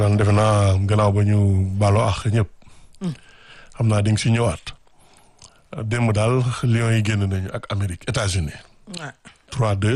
daan defe naa gannaaw ba ñu baaloo ak ñëpp. xam naa di nga si ñëwaat. démb daal Lions yi génn nañu ak Amérique États-Unis waaw 3-2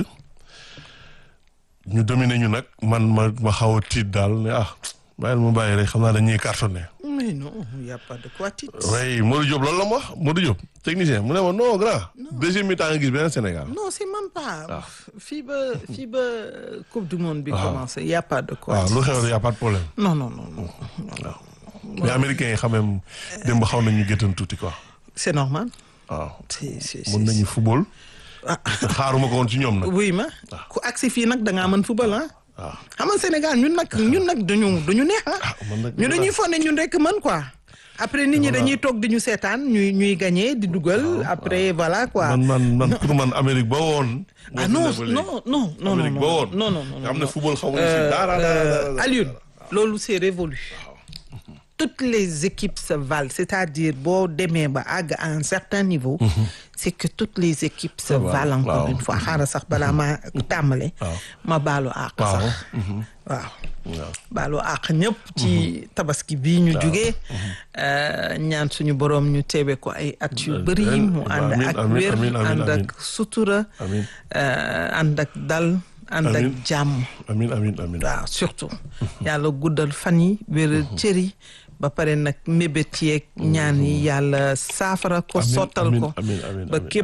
ñu dominé ñu nag man ma ma xaw a tiit daal ne ah bàyyil ma bàyyi rek xam naa dañuy cartonné. mais non y a pas de quoi tiit. oui Modou Diop loolu la ma wax Modou Diop technicien mu ne ma non grand. deuxième mi-temps nga gis beneen Sénégal. non c'est même pas. fii ba fii ba coupe du monde bi commencé y a pas de quoi. waaw lu xew y a pas de problème. non non non non. waaw mais américains yi xam même démb xaw nañu géttan tuuti quoi. c'est normal. waaw c'est c'est mën nañu football. ah te xaaruma ko woon ci ñoom nag. oui ma ku agsi fii nag da ngaa mën football ah. waaw xam nga Sénégal ñun nag ñun nag dañu dañu neex ah. man nag ñu dañuy fonne ñun rek mën quoi. après nit ñi dañuy toog di ñu seetaan ñuy ñuy gagné di dugal après voilà quoi. man man man pour man Amérique ba woon. ah non non non non Amérique ba woon. non non non nga xam ne non. football xamuñu si dara dara dara. Alioune loolu c'est révolu toutes les équipes se valent c'est-à-dire boo demee ba àgg à un certain niveau c'est que toutes les équipes se waaw, valent encore waaw. une fois xaaral sax balaa ma tàmbale waaw. ma baalu àq waaw. sax waaw waaw. baalu àq ñëpp ci tabaski bii ñu jugee ñaan suñu boroom ñu teewe ko ay at yu bëri mu ànd amiin, ak amiin, wér amiin, amiin, ànd amiin. ak sutura Amiin. euh, ànd ak dal ànd ak Amiin. jàmm amiin amiin amiin. waaw surtout yàlla guddal fan yi wéral cër yi ba pare nag mébét yeeg ñaan yi yàlla saafara ko Amiin, sottal amiin, ko amiin, amiin, ba amiin. képp